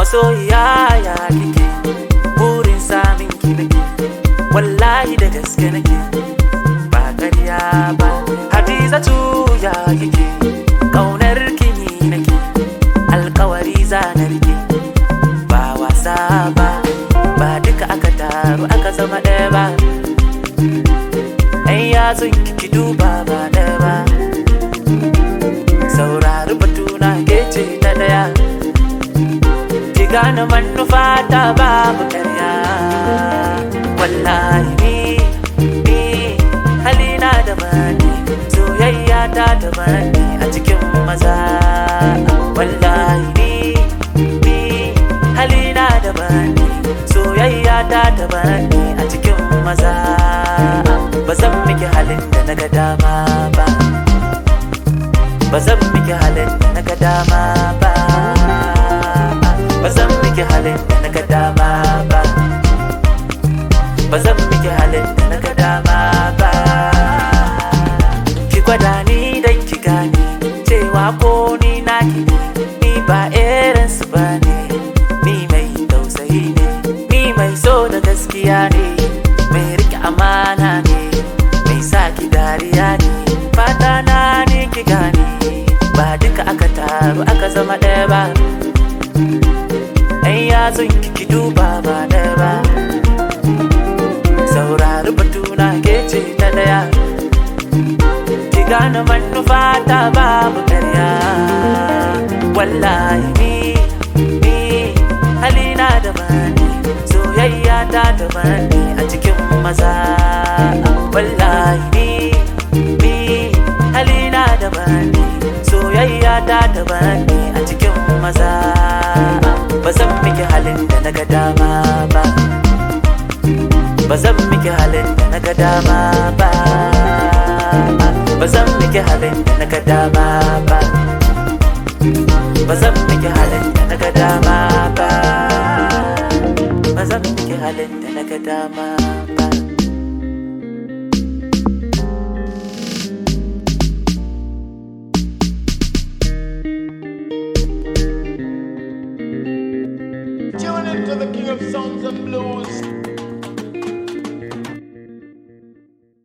masoyiya ya kike burin samin ki nake wallahi da gaske nake ba ƙarya ba hadizatu ya kike ƙaunar ki ni nake alkawari zanar ki ba wasa ba ba duka aka taru aka zama ɗaya ba ɗan yatsun ki duba ba ɗaya ba saurari batuna ke ce ta ɗaya ki gane manufa ta babu ƙarya wallahi ni ni halina da bani soyayya ta da bani a cikin maza wallahi ni ni halina da bani soyayya ta da bani a cikin maza ba zan miki halin da na ga dama ba ba zan miki halin da na ga dama ba ba zan miki halin da na ga dama ba ba zan miki halin da na ga dama ba ki gwada ni dan ki gane cewa ko ni naki ne ni ba irin su ba ne ni mai tausayi ne ni mai so da gaskiya ne mai rike amana ne mai sa ki dariya ne fata na ne ki gane ba duka aka taru aka zama ɗaya ba ɗan yatsun ki duba ba ɗaya ba saurari batuna ke ce ta ɗaya ki gane manufa ta babu ƙarya wallahi ni ni halina da bani soyayya ta da bani a cikin maza wallahi ni ni halina da bani soyayya ta da bani a cikin maza ba zan miki halin da na ga dama ba ba zan miki halin da na ga dama ba ba zan miki halin da na ga dama ba ba zan miki halin da na ga dama ba ba zan miki halin da na ga dama